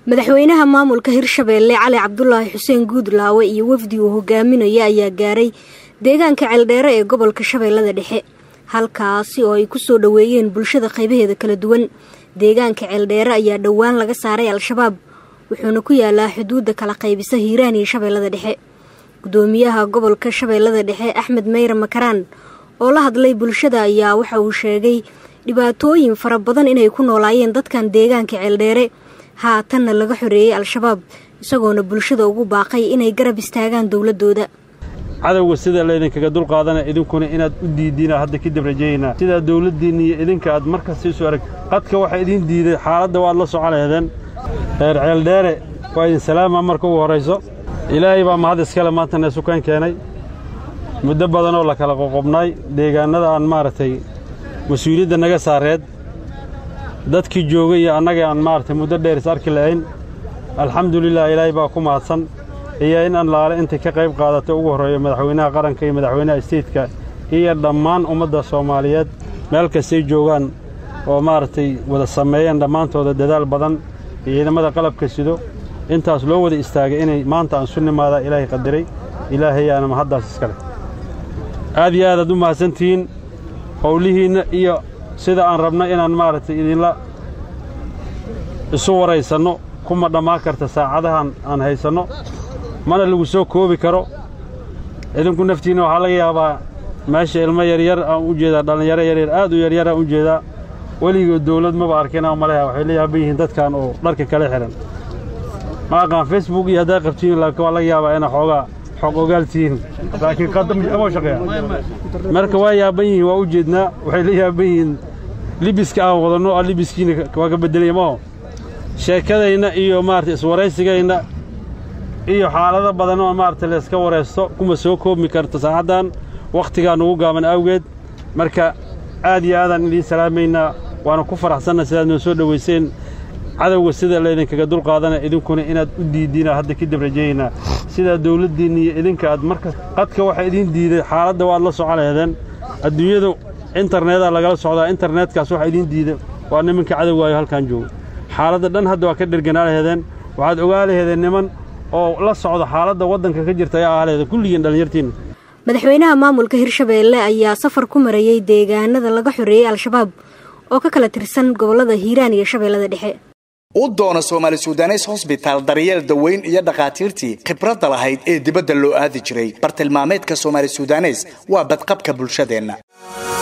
madaxweynaha maamulka hirshabeelle cali cabdulaahi xuseen guudlaawe iyo wafdi uu hogaaminaya ayaa gaaray deegaanka ceeldheere ee gobolka shabeellada dhexe halkaasi oo ay kusoo dhoweeyeen bulshada qaybaheeda kala duwan deegaanka ceeldheere ayaa dhowaan laga saaray al-shabaab wuxuuna ku yaalaa xuduudda kala qaybisa hiiraan iyo shabeellada dhexe gudoomiyaha gobolka shabeellada dhexe axmed meyre makaraan oo la hadlay bulshada ayaa waxa uu sheegay dhibaatooyin fara badan inay ku noolaayeen dadkan deegaanka ceeldheere haatanna laga xoreeyey al-shabaab isagoona bulshada ugu baaqay inay garab istaagaan dowladooda cadowga sida laydinkaga dulqaadana idinkuna inaad u diidiina hadda kadib rajaynaa sidaa dawladdiinna iyo idinka aad markasta isu arag qadka waxaa idiin diiday xaaladda waad la soconaydeen reer ceeldheere waa idin salaama marka ugu horrayso ilaahay baa mahad iskale maanta neesukaan keenay muddo badanoo la kala qoqobnaay deegaannada aan maaragtay mas-uuliyadda naga saareed dadkii joogay iyo annaga aan maaragtay muddo dheer is arki lahayn alxamdulilah ilaahay baa ku mahadsan iyo in anlaale intay ka qayb qaadato ugu horreeyo madaxweynaha qaranka iyo madaxweynaha isteytka iyo dhammaan ummadda soomaaliyeed meel kastay joogaan oo maaragtay wada sameeyeen dhammaantooda dadaal badan iyo ciidamada qalabka sido intaas loo wada istaagay inay maanta aan su nimaadaa ilaahay qadiray ilaahayaana mahaddaas iskale aad iyo aadaad u mahadsantihiin howlihiinna iyo sida aan rabno inaan maaragtay idinla isu waraysanno kuma dhammaan karta saacadahan aan haysanno mana lagu soo koobi karo idinku naftiinna waxaa laga yaabaa meesha ilmo yaryar aan u jeedaa dhallinyaro yaryar aad u yaryar aan u jeedaa weligood dawlad maba arkinaa maleha waxay la yaaban yihiin dadkan oo dharka kala xidhan ma aqaan facebook iyo haddaa qabtiin laakiin waa laga yaabaa inaa xoogaa xoog ogaal tihiin laakiin qadamo shaqeeya marka waa yaaban yihiin waa u jeednaa waxay la yaaban yihiin libiska aan wadanno aan libiskiina waa ka beddelaya maho sheekadayna iyo maarata iswaraysigayna iyo xaalado badan oo maarata layska waraysto kuma soo koobmi karto saacaddan wakhtigaa nugu gaaban awgeed marka aad iyo aadaan idiin salaamaynaa waana ku faraxsanna sidaad noo soo dhowayseen cadowga sida laydinkaga dulqaadana idinkuna inaad u diidiina hadda kadib rajaynaa sidaa dawladdiinna iyo idinka aad markas qadka waxaa idiin diiday xaaladda waad la soconaydeen adduunyadu internetaa lagala socdaa internetkaas waxaa idiin diida waa nimanka cadowgaayo halkaan jooga xaaladda dhan hadda waa ka dherganaa laheedeen waxaad ogaa laheedeen niman oo la socda xaaladda waddanka ka jirta ayaa ahaa laheedeen kulligiin dhallinyartiinna madaxweynaha maamulka hirshabeelle ayaa safar ku marayey deegaanada laga xoreeyey al-shabaab oo ka kala tirsan gobollada hiiraan iyo shabeellada dhexe u doono soomaali sudanes hosbitaal daryeel daweyn iyo dhakhaatiirtii khibradda lahayd ee dibadda loo aadi jiray bartilmaameedka soomaali sudanes waa badqabka bulshadeenna